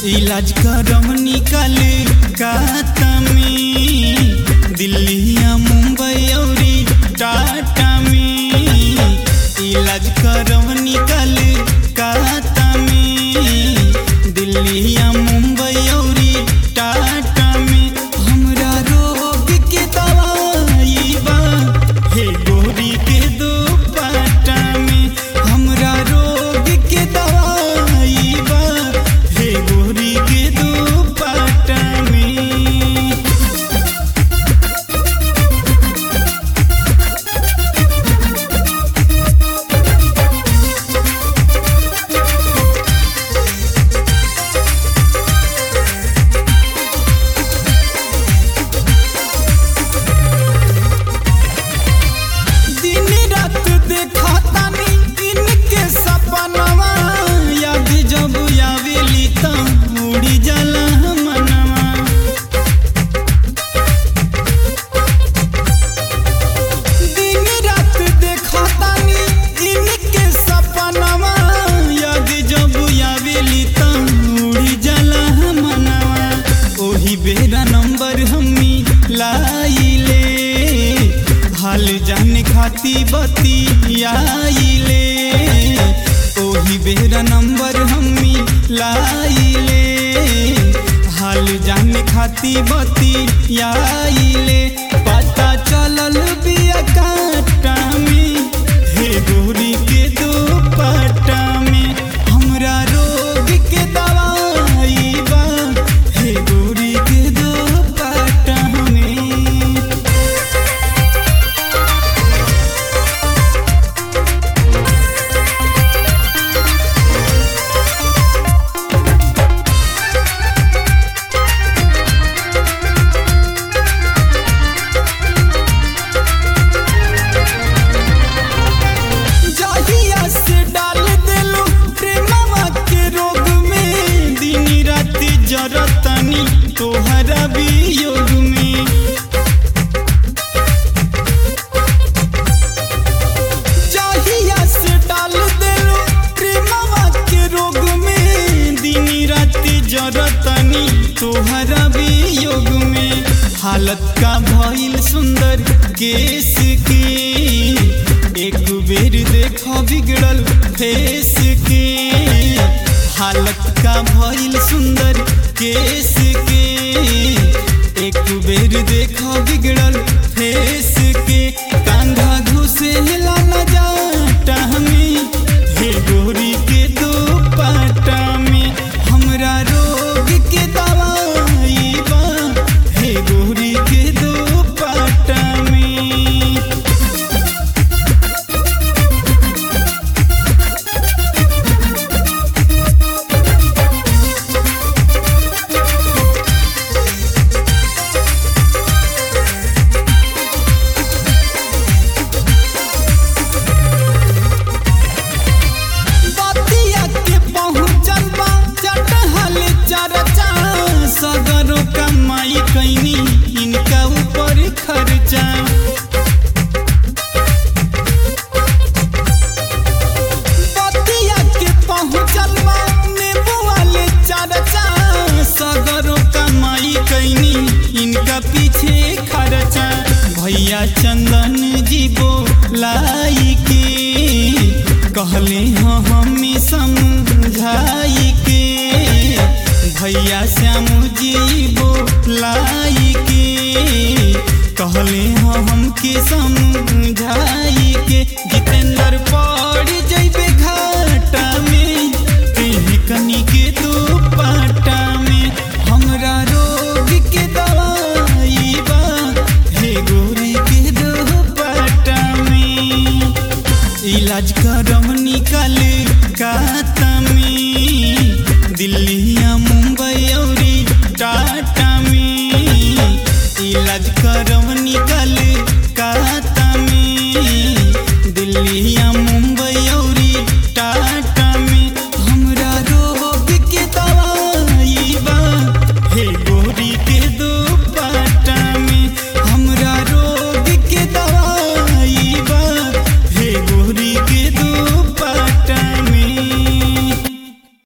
इलाज करम निकल काता में दिल्ली मुंबई औरी टाटा में इलाज करम निकल काता में दिल्ली मुंबई औरी टाटा में हमरा रोग के दवाई बा हे गोरी के दो पाटा में हमरा रोग के दवाई बा हे गोरी के दो पाटा में दिन रात देखा तानी इनके सपनवा याद जब आवेली त उड़ी जाला मनवा दिन रात देखा तानी इनके सपनवा याद जब आवेली त उड़ी जाला मनवा ओही बेरा नंबर हमी लाइले हाल जाने खाती बती आइले ओही बेरा नंबर हमी लाइले हाल जाने खाती बती आइले पता चलल बिया काटा में हे गोरी के दो पाटा में हमरा रोग के दवाई बा हे गोरी के दो पाटा में जहिया से डाल देलू प्रेमवा के रोग में दिन रात जरतनी तोहरा वियोग में जहिया से डाल देलू प्रेमवा के रोग में दिन रात जरतनी तोहरा वियोग में हालत का भइल सुंदर केस के एक बेर देखो बिगड़ल फेस के हालत का भइल सुंदर केस के एक बेर देखो बिगड़ल फेस के कांधा घुसे ला न जाटा में हे गोरी के दो पाटा में हमरा रोग के दवाई बा हे गोरी के दो पाटा में बतिया के पहुँचल बा चटहल चरचा सगरो कमाई कैनी इनका ऊपर खर्चा बतिया के पहुँचल बा नेबू वाले चरचा सगरो कमाई कैनी इनका पीछे खर्चा भैया चंदन जी बोलाई के कहले हाँ हमें समझाई के भैया श्याम जी बोलाई के कहले हाँ हमके समझाई